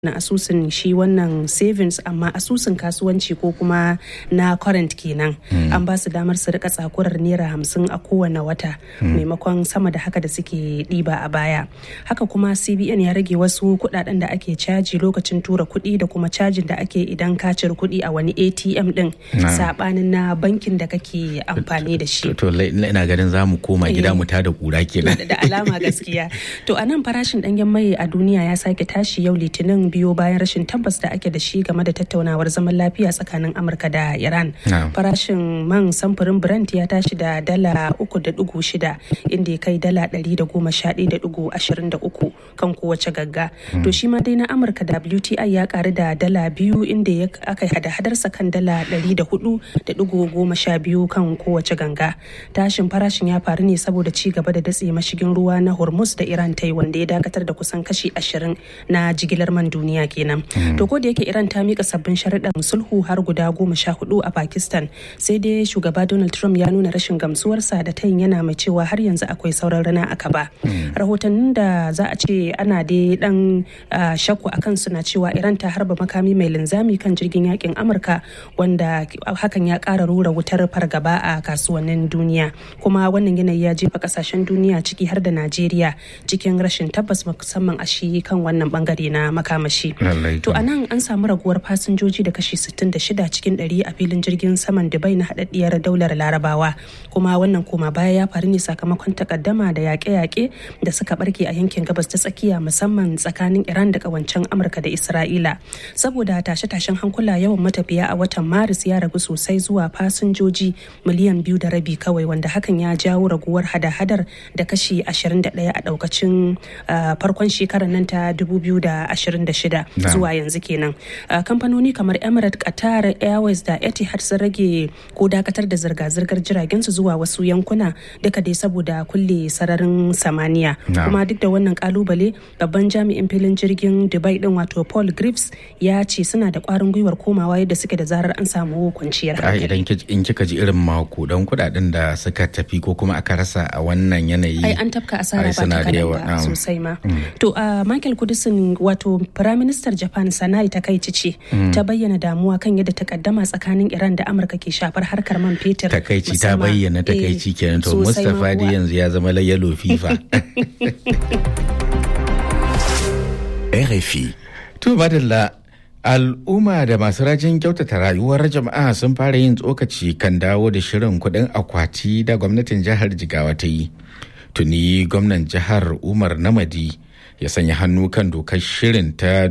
na asusun shi wannan savings amma asusun kasuwanci ko kuma na current kenan an ba su damar su rika tsakurar naira hamsin a kowane wata maimakon sama da haka da suke ɗiba a baya haka kuma cbn ya rage wasu kuɗaɗen da ake caji lokacin tura kuɗi da kuma cajin da ake idan ka cire kuɗi a wani atm ɗin saɓanin na bankin da kake amfani da shi to ina ganin za mu koma gida mu tada kura kenan da alama gaskiya to a nan farashin ɗanyen mai a duniya ya sake tashi yau litinin biyo bayan rashin tabbas da ake da shi game da tattaunawar zaman lafiya tsakanin amurka da iran farashin man samfurin brent ya tashi da dala uku da dugu shida inda ya kai dala ɗari da goma sha ɗaya da dugu ashirin da uku kan kowace gagga to shi ma dai na amurka wti ya karu da dala biyu inda ya aka hada hadarsa kan dala ɗari da hudu da dugu goma sha biyu kan kowace ganga tashin farashin ya faru ne saboda ci gaba da datse mashigin ruwa na hormuz da iran ta yi wanda ya dakatar da kusan kashi ashirin na jigilar man duniya ke kenan to ko da yake iran ta mika sabbin sharuɗan sulhu har guda goma sha hudu a pakistan sai dai shugaba donald trump ya nuna rashin gamsuwarsa da tayin yana mai cewa har yanzu akwai sauran rana a kaba rahotannin da za a ce ana dai dan shakku a kansu na cewa iran ta harba makami mai linzami kan jirgin yakin amurka wanda hakan ya kara rura wutar fargaba a kasuwannin duniya kuma wannan yanayi ya jefa kasashen duniya ciki har da najeriya cikin rashin tabbas musamman a shi kan wannan bangare na makamashi To a nan an samu raguwar fasinjoji da kashi 66 cikin 100 a filin jirgin saman Dubai na haɗaɗɗiyar daular Larabawa. Kuma wannan koma baya ya faru ne sakamakon takaddama da yaƙe-yaƙe da suka barke a yankin gabas ta tsakiya musamman tsakanin Iran da ƙawancen Amurka da Isra'ila. Saboda tashe-tashen hankula yawan matafiya a watan Maris ya ragu sosai zuwa fasinjoji miliyan biyu da rabi kawai wanda hakan ya jawo raguwar hada-hadar da kashi 21 a ɗaukacin farkon shekarar nan ta 2026. zuwa yanzu kenan kamfanoni kamar emirates qatar airways da etihad sun rage ko dakatar da zirga-zirgar jiragen su zuwa wasu yankuna duka dai saboda kulle sararin samaniya kuma duk da wannan kalubale babban jami'in filin jirgin dubai din wato paul griffs ya ce suna da kwarin gwiwar komawa yadda suke da zarar an samu kwanciyar hankali idan in kika ji irin makudan kudaden da suka tafi ko kuma aka rasa a wannan yanayi ai an tafka asara ba ta sosai ma to michael kudisin wato firaministan Japan Sanai Takaici ce ta bayyana damuwa kan yadda takaddama tsakanin Iran da Amurka ke shafar harkar man fetur. Takaici ta bayyana takaici kenan to Mustapha dai yanzu ya zama yalo FIFA. RFI. To madalla al'umma da masu rajin kyautata rayuwar jama'a sun fara yin tsokaci kan dawo da shirin kuɗin akwati da gwamnatin jihar Jigawa ta yi. Tuni gwamnan jihar Umar Namadi ya sanya hannu kan dokar shirin ta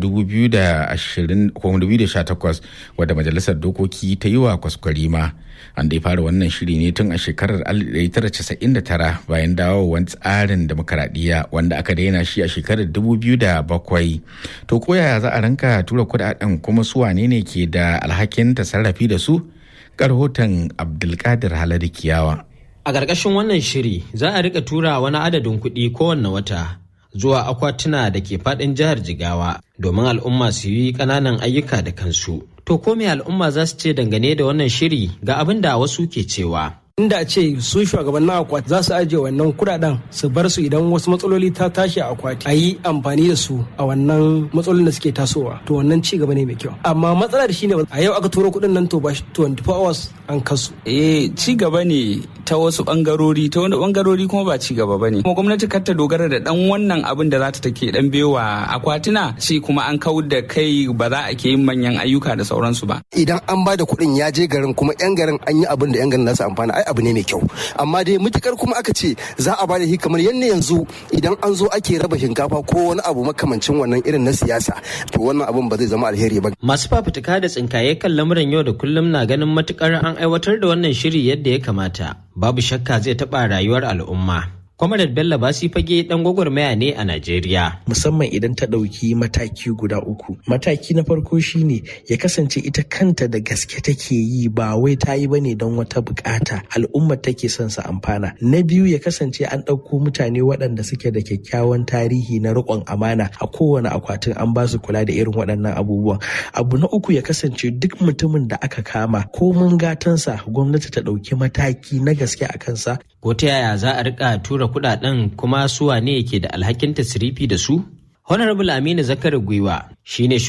2018 wadda majalisar dokoki ta yi wa kwaskwarima an dai fara wannan shiri ne tun a shekarar 1999 bayan dawowar tsarin demokaradiyya wanda aka daina shi a shekarar 2007 to koyaya za a ranka tura kudaden kuma su wane ne ke da alhakin tasarrafi da su rahoton abdulkadir haladu kiyawa a ƙarƙashin wannan shiri za a rika tura wani adadin kuɗi kowanne wata zuwa akwatuna da ke faɗin jihar Jigawa domin al'umma su yi ƙananan ayyuka da kansu. To ko me al'umma za su ce dangane da wannan shiri ga abin da wasu ke cewa. inda a ce su shugabannin akwati za su ajiye wannan kudaden su bar su idan wasu matsaloli ta tashi a akwati a yi amfani da su a wannan matsalolin da suke tasowa to wannan ci gaba ne mai kyau amma matsala da shine a yau aka turo kudin nan to ba 24 hours an kasu eh ci gaba ne ta wasu bangarori ta wani bangarori kuma ba ci gaba bane kuma gwamnati kar ta dogara da dan wannan abin da za ta take dan bewa akwatina ce kuma an kawar da kai ba za a ke yin manyan ayyuka da sauransu ba idan an ba da kuɗin ya je garin kuma yan garin an yi abin da yan garin za su amfana ai abu ne mai kyau amma dai mutukar kuma aka ce za a bada shi kamar yadda yanzu idan an zo ake raba shinkafa ko wani abu makamancin wannan irin na siyasa to wannan abun ba zai zama alheri ba masu fafutuka da tsinkaye kan lamuran yau da kullum na ganin matukar an aiwatar da wannan shiri yadda ya kamata babu shakka zai taɓa rayuwar al'umma Kwamarar Bello Basi fage dan gwagwarmaya ne a Najeriya. Musamman idan ta ɗauki mataki guda uku. Mataki na farko shine ya kasance ita kanta da gaske take yi ba wai ta yi bane don wata bukata al'ummar take son su amfana. Na biyu ya kasance an ɗauko mutane waɗanda suke da kyakkyawan tarihi na riƙon amana a kowane akwatin an ba su kula da irin waɗannan abubuwan. Abu na uku ya kasance duk mutumin da aka kama ko mun gatansa gwamnati ta ɗauki mataki na gaske a kansa. Ko ta yaya za a riƙa tura kudaden kuma su wane ke da alhakin tasirifi da su? Honorable Aminu Zakari Gwiwa shine